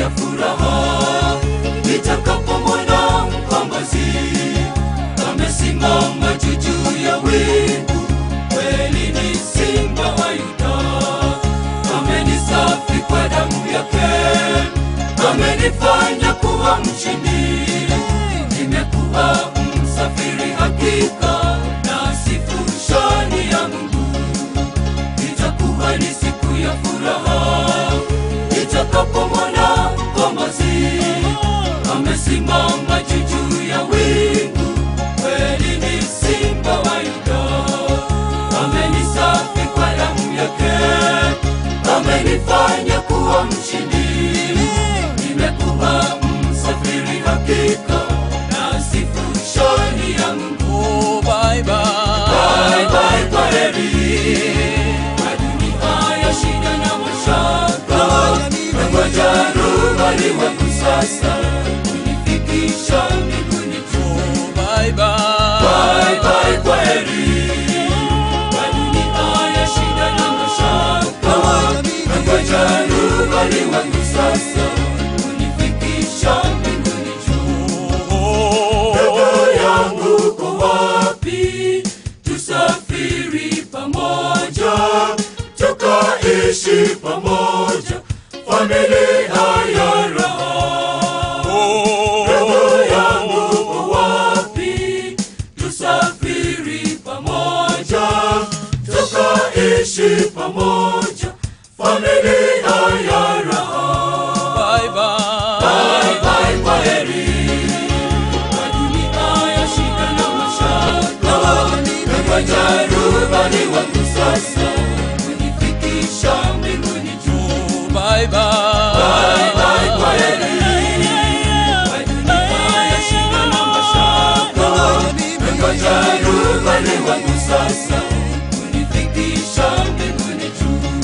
ya furaha nitakapomwona mkombozi amesimama juu juu ya wingu kweli ni simba wa yuda amenisafi kwa damu yake amenifanya kuwa mshindi nimekuwa msafiri hakika na sifu shani ya mungu itakuwa ni siku ya furaha nitakapomwona mkombozi amesimama juu juu ya wingu kweli ni simba wa yuda amenisafi kwa damu yake amenifanya kuwa mshindi nimekuwa msafiri hakika na sifu shani ya mungu Oh, bye bye. Bye bye kwa heri kwa dunia ya shida na mashaka nangoja rubani wangu sasa kunifikisha mbinguni juu Oh, bye bye. Bye bye kwa heri kwa dunia ya shida na mashaka nangoja rubani wangu sasa kunifikisha mbinguni juu Oh, Roho yangu uko wapi? Tusafiri pamoja, tukaishi pamoja, familia ya raha. Roho yangu uko wapi? Tusafiri pamoja, tukaishi pamoja, familia ya raha. bye bye. Bye bye kwa heri kwa dunia ya shida na mashaka nangoja rubani wangu sasa kunifikisha mbinguni juu Bye bye. Bye bye kwa heri kwa dunia ya shida na mashaka nangoja rubani wangu sasa kunifikisha mbinguni juu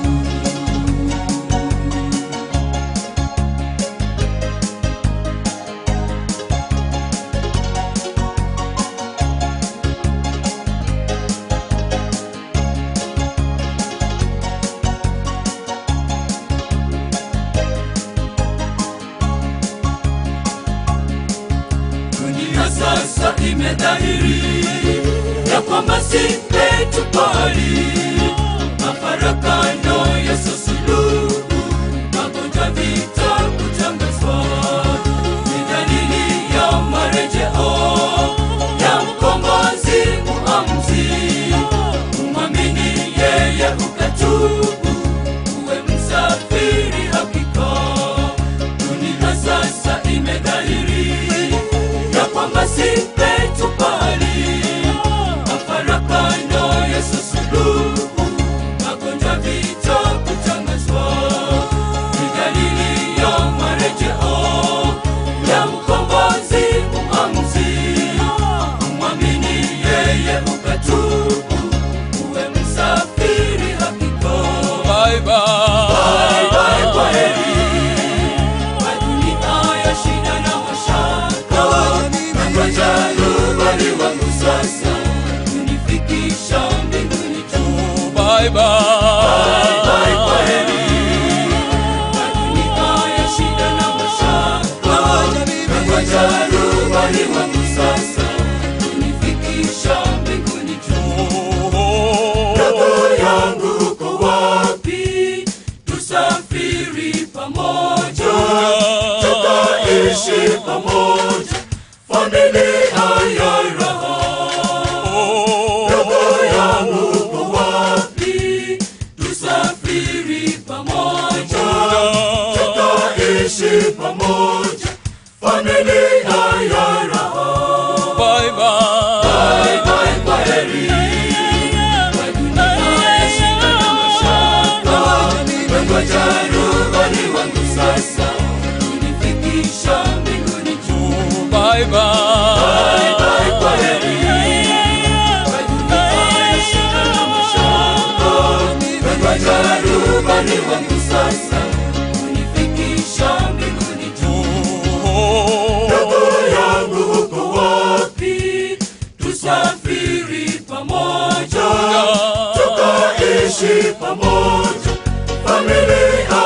dunia sasa imedhahiri ya kwamba si petu pali mafarakano yasosuluhu magonjwa vita kutangazwa ni dalili ya marejeo ya mkombozi muamzi umwamini yeye ukatubu uwe msafiri hakika dunia sasa imedhahiri ya kwamba si petu pali mafarakano yasosuluhu magonjwa vita kutangazwa ni dalili ya marejeo ya mkombozi muamzi umwamini yeye ukatubu uwe msafiri hakika Bye bye. Bye bye kwa heri kwa dunia ya shida na mashaka nangoja rubani wangu sasa kunifikisha mbinguni juu Bye Bye bye. bye kwa heri kwa dunia ya shida na mashaka nangoja rubani wangu sasa kunifikisha mbinguni juu Oh, roho yangu uko wapi? Tusafiri pamoja, tukaishi pamoja, familia ya raha. Roho yangu uko wapi? Tusafiri pamoja, tukaishi pamoja, familia ya raha. Bye bye. Bye bye kwa heri kwa dunia ya shida na mashaka nangoja rubani wangu sasa kunifikisha mbinguni juu Bye bye. Bye bye kwa heri kwa dunia ya shida na mashaka nangoja rubani wangu sasa kunifikisha mbinguni juu Oh, Roho yangu uko wapi? Tusafiri pamoja, tukaishi pamoja, familia